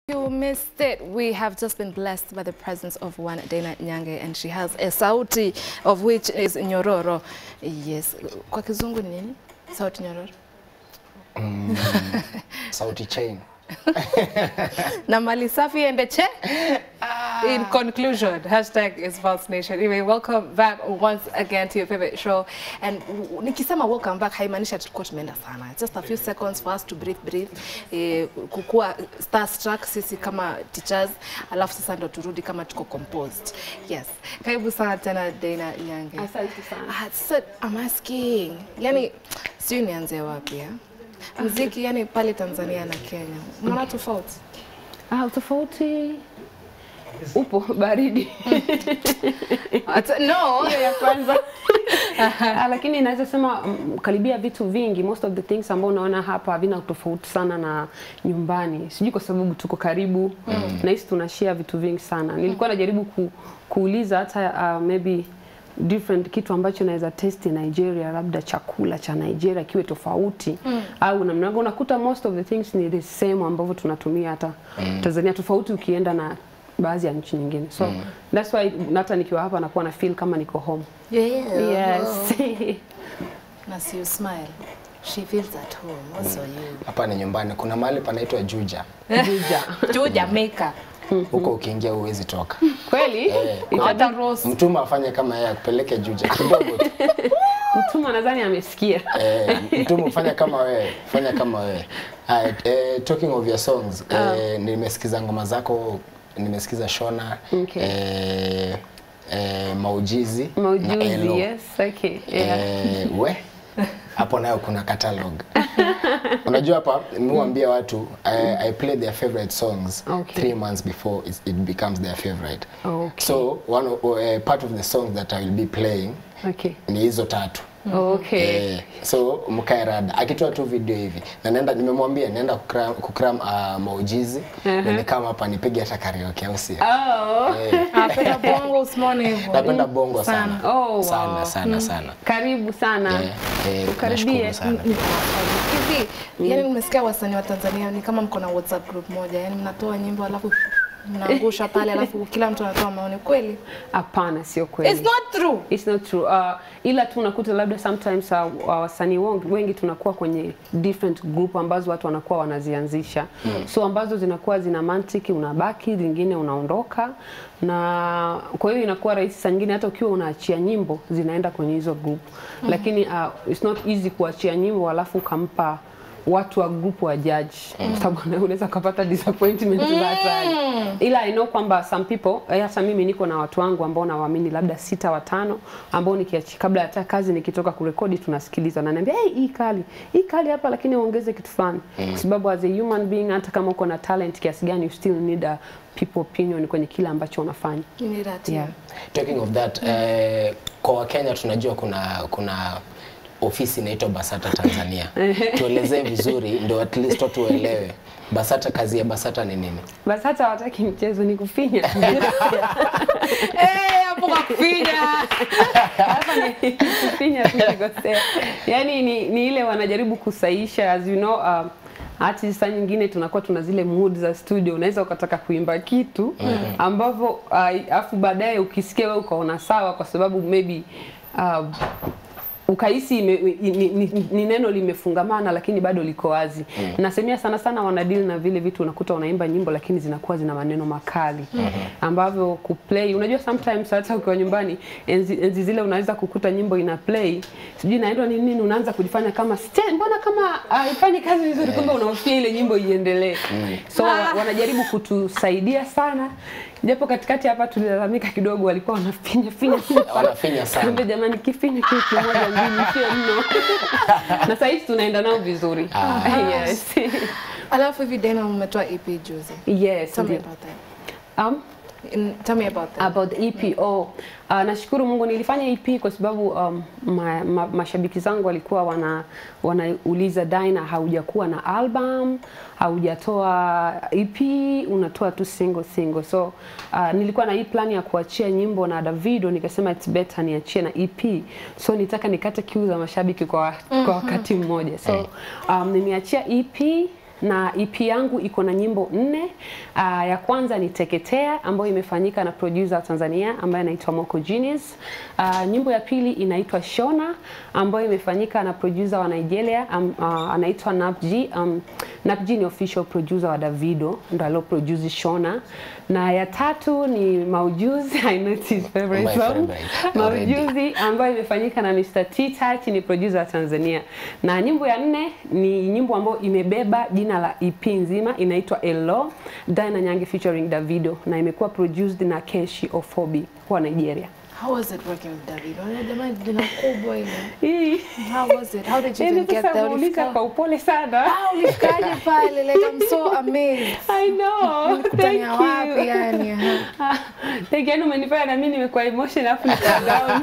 You missed it. We have just been blessed by the presence of one Dana Nyange and she has a sauti of which is nyororo. Yes. Kwa kizungu ni nini? Sauti nyororo. Sauti chain. Na mali safi endeche. In conclusion, hashtag is False Nation. Anyway, welcome back once again to your favorite show. And w- nikisema welcome back haimaanishi tulikuwa tumeenda sana. Just a few seconds for us to breathe breathe. Eh, kukua starstruck sisi kama teachers, alafu sasa ndo turudi kama tuko composed. Yes. Karibu sana tena Dana Nyange. Asante sana. Ah, so I'm asking. Yani sijui nianze wapi ya? Muziki yani pale Tanzania na Kenya. Mnaona tofauti? Ah, tofauti upo baridi Ata- No. hiyo ya kwanza Ah, lakini naweza sema mm, karibia vitu vingi most of the things ambao unaona hapa havina tofauti sana na nyumbani sijui kwa sababu tuko karibu mm. nahisi tunashare vitu vingi sana nilikuwa najaribu ku, kuuliza hata uh, maybe different kitu ambacho naweza testi Nigeria, labda chakula cha Nigeria kiwe tofauti mm. au namna gani. Unakuta most of the things ni the same ambavyo tunatumia hata mm. Tanzania, tofauti ukienda na baadhi ya nchi nyingine, so mm. that's why hata nikiwa hapa nakuwa na feel kama niko home. Yeah. Yes. Na see you smile. She feels at home. Also you. Hapa ni nyumbani. Kuna mahali panaitwa Juja. Juja. To Jamaica. Huko ukiingia huwezi toka. Kweli? Eh, Hata Rose. Mtuma afanye kama yeye akupeleke Juja kidogo tu. Mtuma nadhani amesikia. Eh, mtuma ufanye kama wewe, fanya kama wewe. Haya, eh, talking of your songs, eh, nimesikiza ngoma zako, nimesikiza Shona, Okay. eh, eh, Maujizi na Elo. Maujuzi, yes. Okay. Yeah. Eh, we hapo nayo kuna catalog. Unajua hapa nimewaambia watu I, I play their favorite songs Okay. three months before it, it becomes their favorite. Okay. So one of, uh, part of the songs that I will be playing Okay. ni hizo tatu. Okay. Eh, so mkae rada akitoa tu video hivi na naenda nimemwambia naenda kukram, kukram uh, maujizi uh-huh. na kama hapa nipige hata karaoke au sio? Oh. Eh, Napenda bongo usimone hivyo. napenda bongo sana. Sana. Oh, wow. Sana sana sana. Karibu sana. Eh, eh, Ukaribie. nashukuru sana. Hivi, yani nimesikia wasanii wa Tanzania ni kama mko na WhatsApp group moja. Yani mnatoa nyimbo alafu mnaangusha pale alafu kila mtu anatoa maoni kweli. Hapana, sio kweli. It's not true. It's not true. Uh, ila tu unakuta labda sometimes uh, uh, wasanii wengi, wengi tunakuwa kwenye different group ambazo watu wanakuwa wanazianzisha mm. so ambazo zinakuwa zina mantiki, unabaki zingine unaondoka, na kwa hiyo inakuwa rahisi saa nyingine hata ukiwa unaachia nyimbo zinaenda kwenye hizo group mm. lakini uh, it's not easy kuachia nyimbo alafu ukampa watu wa group wa judge mm. sababu unaweza ukapata disappointment mm. that time. ila I know kwamba some people eh, hata mimi niko na watu wangu ambao nawaamini labda sita watano ambao nikiachi kabla hata kazi nikitoka kurekodi tunasikiliza na niambia hey, hii kali hii kali hapa lakini uongeze kitu fulani mm. kwa sababu as a human being hata kama uko na talent kiasi gani you still need a people opinion kwenye kile ambacho unafanya You need that. yeah. Talking of that, eh, kwa Wakenya tunajua kuna kuna ofisi inaitwa Basata Tanzania. Tuelezee vizuri ndio at least watu waelewe. Basata, kazi ya Basata ni nini? basi hata hawataki mchezo ni kufinya Eh, hapo kwa kufinya. hapa ni kufinya tu kikosea. Yani ni, ni ile wanajaribu kusaisha as you know uh, hati saa nyingine tunakuwa tuna zile mood za studio, unaweza ukataka kuimba kitu ambavyo uh, afu baadaye ukisikia wewe ukaona sawa, kwa sababu maybe uh, ukahisi ime, ni, ni, ni, ni neno limefungamana lakini bado liko wazi. Mm. Nasemea sana sana wanadili na vile vitu, unakuta unaimba nyimbo lakini zinakuwa zina maneno makali mm -hmm. ambavyo kuplay, unajua sometimes hata ukiwa nyumbani enzi, enzi zile unaweza kukuta nyimbo ina play sijui inaendwa ni nini, unaanza kujifanya kama "Ste- mbona kama haifanyi kazi vizuri, kumbe unahofia ile nyimbo iendelee. So wa- wanajaribu kutusaidia sana, japo katikati hapa tulilalamika kidogo, walikuwa wanafinya finya finya Wanafinya sana. Kumbe jamani, kifinya kitu kimoja mbili sio mno. na sasa hivi tunaenda nao vizuri. yes. Alafu hivi Dana umetoa EP juzi. yes. Tell me ndio. about that. Um, In, tell me about that. about the EP. Oh, uh, nashukuru Mungu nilifanya EP kwa sababu um, ma, ma, mashabiki zangu walikuwa wana wanauliza Dina, haujakuwa na album, haujatoa EP, unatoa tu single single. So uh, nilikuwa na hii plan ya kuachia nyimbo na Davido, nikasema it's better niachie na EP. So nitaka nikate kiu za mashabiki kwa, kwa wakati mmoja. So um, nimeachia EP na EP yangu iko na nyimbo nne. Uh, ya kwanza ni Teketea ambayo imefanyika na producer wa Tanzania ambaye anaitwa Moko Genius. Uh, nyimbo ya pili inaitwa Shona ambayo imefanyika na producer wa Nigeria um, uh, anaitwa Nap G. Um, Nap G ni official producer wa Davido ndo alio produce Shona, na ya tatu ni Maujuzi I know it's his favorite My song favorite, already. Maujuzi ambayo imefanyika na Mr. T Touch ni producer wa Tanzania, na nyimbo ya nne ni nyimbo ambayo imebeba jina la EP nzima inaitwa Elo Diana Nyange featuring Davido na imekuwa produced na Keshi Ofobi wa Nigeria. How was it working with David? Wale jamani jina kubwa ile. Hii How was it? How did you even Yaani get sasa there? muuliza Ulifika- kwa upole sana. Ah, ulifikaje pale? Like I'm so amazed. I know. Thank Kutania wapi you. yani? aha. Ah, Thank you. Yaani umenifanya na mimi nimekuwa emotion alafu nika down.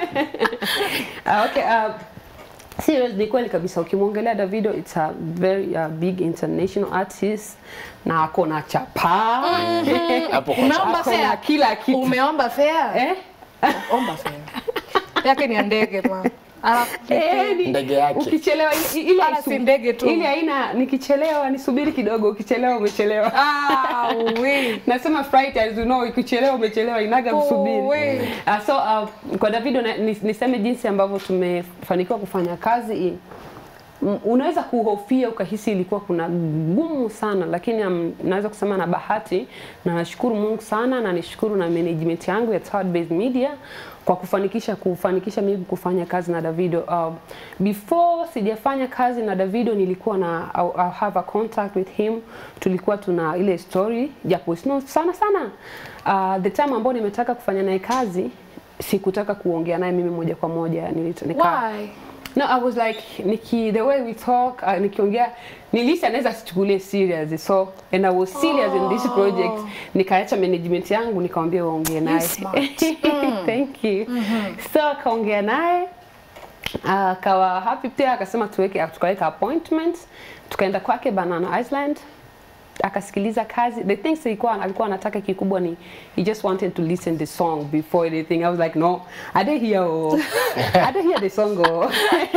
Ah, okay, uh, serious ni kweli kabisa ukimwongelea Davido it's a very uh, big international artist na ako na chapa Hapo kwa Umeomba ako na fare? kila kitu Umeomba fare? eh? Omba fare. Yake ni ya ndege ma. Alafu Eh, ni- Ndege yake. Ukichelewa ile- ile Wala haisu- si ndege tu. Ile haina nikichelewa nisubiri kidogo, ukichelewa umechelewa. Ah, we. Nasema fright as you know, ukichelewa umechelewa inaga Oh, msubiri. we. Uh, so uh, kwa Davido na- nis- niseme jinsi ambavyo tumefanikiwa kufanya kazi hii. M- Unaweza kuhofia ukahisi ilikuwa kuna gumu sana, lakini um, naweza kusema na bahati na nashukuru Mungu sana na nishukuru na management yangu ya Third Base Media kwa kufanikisha kufanikisha mimi kufanya kazi na Davido. Uh, before sijafanya kazi na Davido nilikuwa na I, I have a contact with him, tulikuwa tuna ile story japo sino sana sana. Uh, the time ambao nimetaka kufanya naye kazi sikutaka kuongea naye mimi moja kwa moja nilita, nika, Why? No, I was like niki the way we talk uh, nikiongea nilisi anaweza sichukulie serious so and I was serious in this project nikaacha management yangu nikamwambia waongee naye smart. thank you so akaongea naye akawa happy pia akasema tuweke tukaweka appointment tukaenda kwake Banana Island akasikiliza kazi the things ilikuwa alikuwa anataka kikubwa ni he just wanted to listen the song before anything i was like no i didn't hear oh i didn't hear the song oh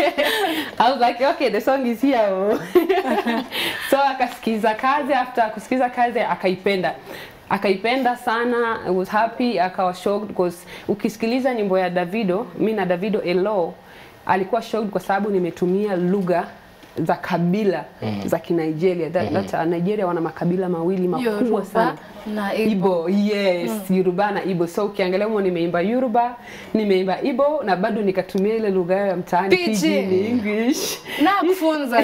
i was like okay the song is here oh so akasikiza kazi after kusikiza kazi akaipenda akaipenda sana I was happy akawa shocked because ukisikiliza nyimbo ya Davido mi na Davido Elo alikuwa shocked kwa sababu nimetumia lugha za kabila za Kinigeria. That, that, uh, Nigeria wana makabila mawili makubwa Yoruba sana. na Igbo. Igbo, yes, Yoruba na Igbo. So ukiangalia humo nimeimba Yoruba, nimeimba Igbo na bado nikatumia ile lugha yao ya mtaani Pidgin. Pidgin English. Na kufunza.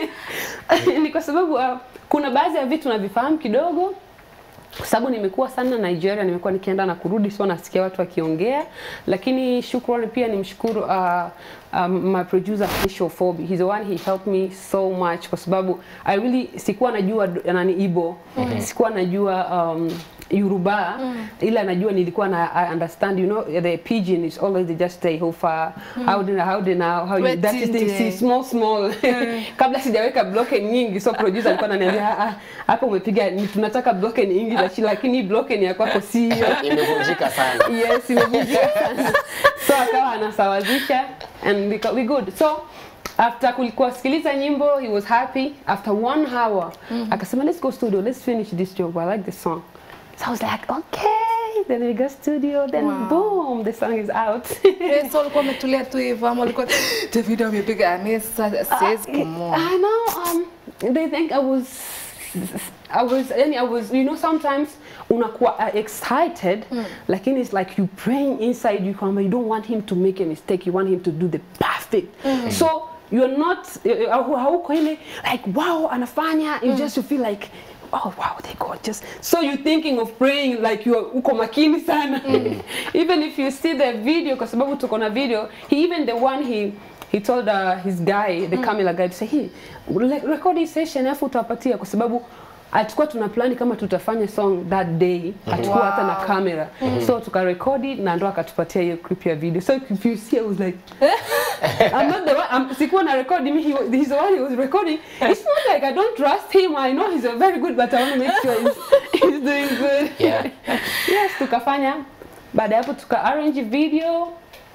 ni kwa sababu uh, kuna baadhi ya vitu navifahamu kidogo kwa sababu nimekuwa sana Nigeria, nimekuwa nikienda na kurudi, so nasikia watu wakiongea, lakini shukrani pia nimshukuru uh, um, my producer Kesho Fobi. He's the one he helped me so much kwa sababu I really sikuwa najua d- nani Igbo, sikuwa najua um, Yoruba ila najua nilikuwa na I understand you know the pidgin is always just say how far how do how do now how you that is Wetinde. the small small kabla sijaweka blocken nyingi so producer alikuwa ananiambia "Ah, ah, hapa umepiga ni tunataka blocken nyingi lachi- lakini blocken ya kwako sio imevunjika sana yes imevunjika sana so akawa anasawazisha and we, we good so after kulikuwa sikiliza nyimbo he was happy after one hour akasema let's go studio let's finish this job i like the song so i was like okay then we go studio then Wow. boom the song is out Eh, so ulikuwa umetulia tu hivyo ama ulikuwa Davido amepiga mimi sasa siwezi kumwona. I know. Um, they think I was. I was, yani I was, you know, sometimes unakuwa uh, excited, lakini it's like you praying inside you, kwamba you don't want him to make a mistake, you want him to do the perfect. So you're not, uh, uh, hauko ile like wow anafanya, you just you feel like oh wow they gorgeous. So you're thinking of praying like you're uko makini sana. even if you see the video, kwa sababu tuko na video, he even the one he he told uh, his guy the camera guy to say hey re- record hii session alafu utawapatia kwa sababu hatukuwa tuna plani kama tutafanya song that day hatukuwa hata na Wow. camera so tukarekodi na ndo akatupatia hiyo clip ya video so if you see I was like I'm not the one I'm, sikuwa na record me he, was- he's the one he was recording it's not like I don't trust him I know he's a very good but I want to make sure he's, he's doing good Yeah. yes tukafanya baada ya hapo tuka arrange video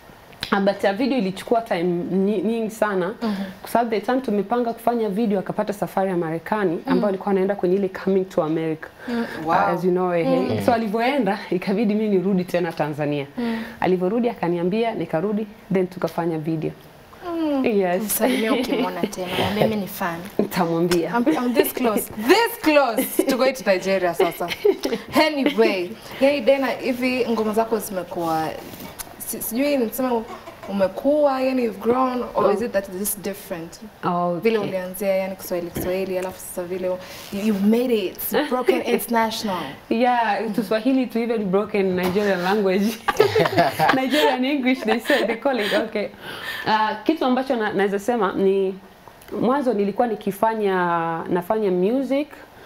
Ah, but uh, video ilichukua time nyi- nyingi sana kwa sababu the time tumepanga kufanya video akapata safari ya Marekani ambayo alikuwa anaenda kwenye ile coming to America Wow. uh, as you know eh, so alivyoenda ikabidi mimi nirudi tena Tanzania alivyorudi akaniambia nikarudi then tukafanya video yes Msalimia ukimwona tena, mwambie mimi ni fan. nitamwambia I'm, I'm this close, this close to going to Nigeria sasa. Anyway, yani Dena, hivi ngoma zako zimekuwa si- sijui nisema umekuwa yani you've grown or is it that it is different Oh, vile okay. ulianzia yani Kiswahili Kiswahili alafu sasa vile you, you've made it it's broken international Yeah, to Swahili to even broken Nigerian language. Nigerian English they say they call it okay. Uh, kitu ambacho na, naweza sema ni mwanzo nilikuwa nikifanya nafanya music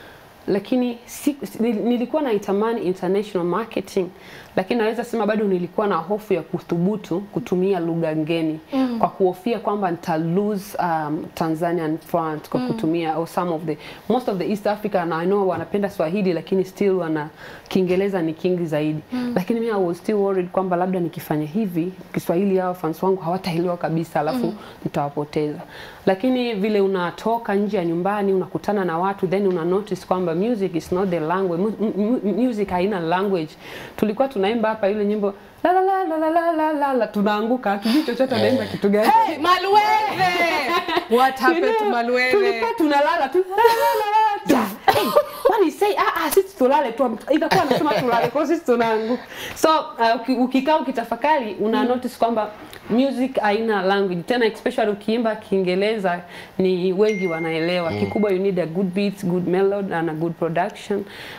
lakini si, si- nil- nilikuwa naitamani international marketing lakini naweza sema bado nilikuwa na hofu ya kuthubutu kutumia lugha ngeni mm. kwa kuhofia kwamba nita lose um, Tanzanian front kwa kutumia or some of the most of the East Africa and I know wanapenda Swahili lakini still wana Kiingereza ni kingi zaidi mm. lakini mimi I was still worried kwamba labda nikifanya hivi Kiswahili hao fans wangu hawataelewa kabisa alafu mm. nitawapoteza lakini vile unatoka nje ya nyumbani unakutana na watu then una notice kwamba music is not the language mu, mu, music haina language tulikuwa tunaimba hapa ile nyimbo la la la la la la la la la tunaanguka hatujui chochote anaimba kitu gani hey, Malwethe what You happened to know, Malwethe tulikuwa tunalala tu la, la, la, la, la, tu. Hey, what he say ah ah sisi tulale tu ikakuwa anasema tulale kwa sisi tunaanguka so uh, uki- ukikaa ukitafakari una notice kwamba music haina language tena especially ukiimba Kiingereza ni wengi wanaelewa kikubwa you need a good beats good melody and a good production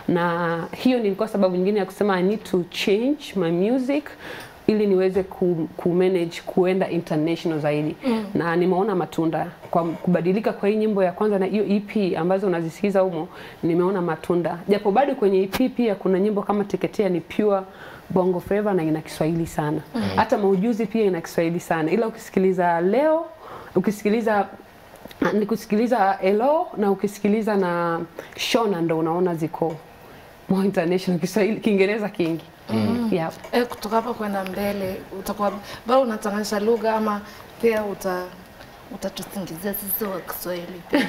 na hiyo nilikuwa sababu nyingine ya kusema I need to change my music ili niweze ku, ku manage kuenda international zaidi mm. na nimeona matunda kwa kubadilika kwa hii nyimbo ya kwanza na hiyo EP ambazo unazisikiza humo nimeona matunda japo bado kwenye EP pia kuna nyimbo kama teketea ni pure bongo flava na ina Kiswahili sana mm. hata maujuzi pia ina Kiswahili sana ila ukisikiliza leo ukisikiliza ni kusikiliza Elo na ukisikiliza na Shona ndo unaona ziko more international Kiswahili Kiingereza kingi mm. yeah. eh, kutoka hapa kwenda mbele utakuwa bado unatanganisha lugha ama pia uta utatusingizia sisi wa Kiswahili pia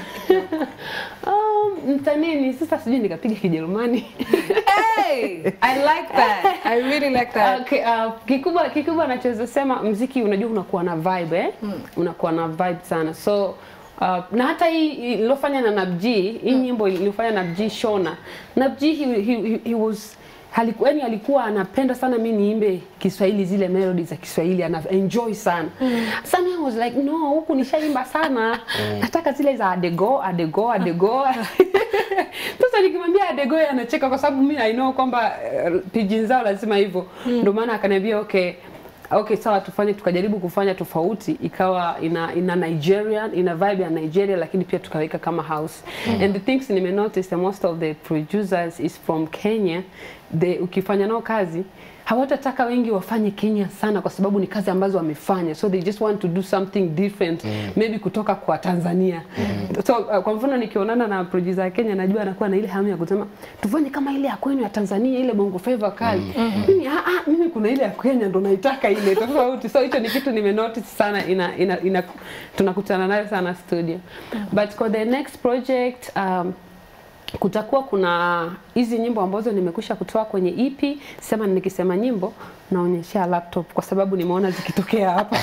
Um, mtanini sasa sijui nikapiga Kijerumani. hey, I like that I really like that Okay, uh, kikubwa kikubwa nachoweza sema mziki unajua unakuwa na vibe eh? Unakuwa na vibe sana. So Uh, na hata hii iliyofanya na Nabji, hii nyimbo iliyofanya na Nabji Shona. Nabji he, he, he, he was halikuwa yani alikuwa anapenda sana mimi niimbe Kiswahili zile melody za Kiswahili ana enjoy sana. Sasa mimi I was like no, huku nishaimba sana. Nataka zile za adego, adego, adego. Sasa nikimwambia adego yeye anacheka kwa sababu mimi I know kwamba uh, pidgin zao lazima hivyo. Ndio maana akaniambia okay okay sawa tufanye tukajaribu kufanya tofauti ikawa ina ina Nigerian ina vibe ya Nigeria lakini pia tukaweka kama house mm. and the things nime notice that most of the producers is from Kenya the ukifanya nao kazi hawatataka wengi wafanye Kenya sana kwa sababu ni kazi ambazo wamefanya so they just want to do something different mm. maybe kutoka kwa Tanzania mm. so uh, kwa mfano nikionana na producer ya Kenya najua anakuwa na ile hamu ya kusema tufanye kama ile ya kwenu ya Tanzania ile bongo flava kali mm. mimi ah, ah, mimi kuna ile ya Kenya ndo naitaka ile tofauti so hicho ni kitu nime notice sana ina, ina, ina tunakutana nayo sana studio but for the next project um, kutakuwa kuna hizi nyimbo ambazo nimekwisha kutoa kwenye EP. Sema nikisema nyimbo naonyesha laptop kwa sababu nimeona zikitokea hapa.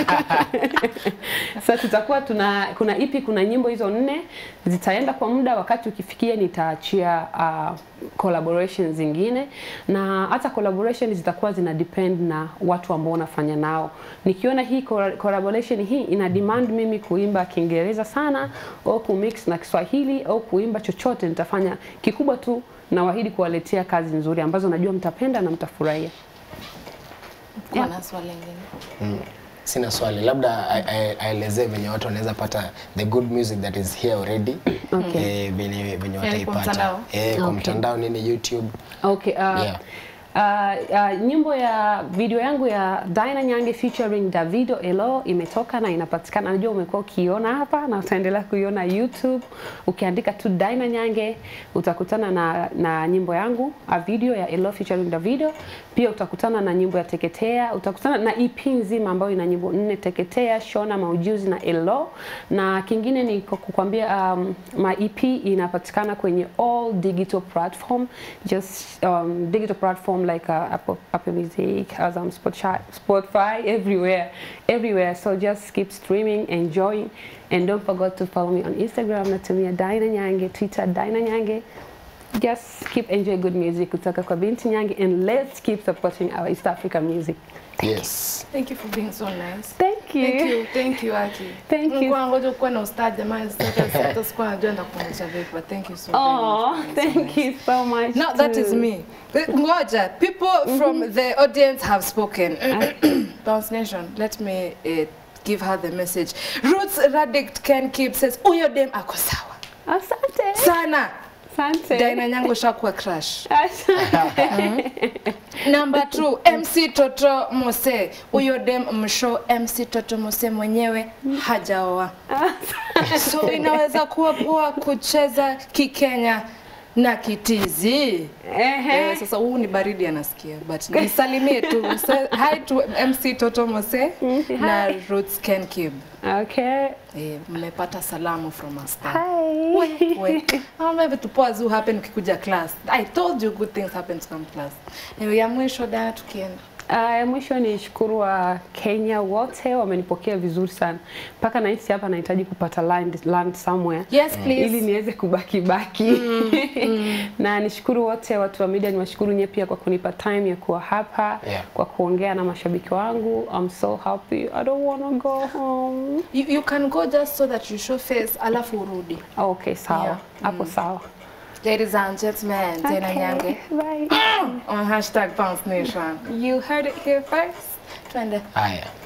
Sasa tutakuwa tuna kuna EP, kuna nyimbo hizo nne zitaenda kwa muda, wakati ukifikia nitaachia uh, collaboration zingine, na hata collaboration zitakuwa zina depend na watu ambao unafanya nao. Nikiona hii col- collaboration hii ina demand mimi kuimba Kiingereza sana au kumix na Kiswahili au kuimba chochote, nitafanya kikubwa tu nawaahidi kuwaletea kazi nzuri ambazo najua mtapenda na mtafurahia. Kuna na swali lingine Sina swali, labda a- a- aelezee venye watu wanaweza pata the good music that is here already Okay. eh, venye venye kwa wataipata mtandao? eh, kwa Okay. mtandao nini YouTube Okay, uh, Yeah. uh, nyimbo ya video yangu ya Dina Nyange featuring Davido Elo imetoka na inapatikana. Najua umekuwa ukiona hapa na utaendelea kuiona YouTube. Ukiandika tu Dina Nyange utakutana na, na nyimbo yangu a video ya Elo featuring Davido. Pia utakutana na nyimbo ya Teketea, utakutana na EP nzima ambayo ina nyimbo nne: Teketea, Shona, Maujuzi na Elo. Na kingine ni kwa kukwambia um, my EP inapatikana kwenye all digital platform just um, digital platform like uh, Apple, Apple Music, Azam, Spotify, Spotify, everywhere, everywhere. So just keep streaming, enjoying, and don't forget to follow me on Instagram. Natumia Dina Nyange, Twitter Dina Nyange. Just keep enjoying good music kutoka kwa Binti Nyange, and let's keep supporting our East African music. yes Thank you for being so nice. Thank you. Thank you, thank you Aki. Thank you. Nilikuwa ngoja kuwa na ustadi jamani, sasa hata sikuwa najua ndakuonyesha vipi, but thank you so very Oh, much. for being so thank nice. you so much. Now that is too. me. Ngoja, people from the audience have spoken. Bounce Nation, let me uh, give her the message. Roots Radict Ken Kip says, Uyo dem ako sawa. Asante. Sana. Asante. Dina Nyango shakuwa crush. Asante. Number two, MC Toto Mose. Huyo dem msho MC Toto Mose mwenyewe hajaoa. So inaweza kuwa poa kucheza kikenya na kitizi. Ehe. Eh, sasa huu ni baridi anasikia but nisalimie tu Say hi to MC Toto Mose na Roots Ken Kib. Okay. Eh, mmepata salamu from a star. Hi. We, we. Ama vitu poa zu happen ukikuja class. I told you good things happen to come class. Anyway, ya mwisho dada tukienda. Uh, ya mwisho ni shukuru wa Kenya wote wamenipokea vizuri sana mpaka nahisi hapa nahitaji kupata land, land somewhere Yes, please. ili niweze kubaki baki na nishukuru wote watu wa media, niwashukuru nyie pia kwa kunipa time ya kuwa hapa Yeah. kwa kuongea na mashabiki wangu. I'm so happy. I don't wanna go home. You, you can go just so that you show face alafu urudi. Okay, sawa Yeah. hapo sawa. Ladies and gentlemen, Tena Nyange Bye. on hashtag Bounce Nation. You heard it here first. Twende. haya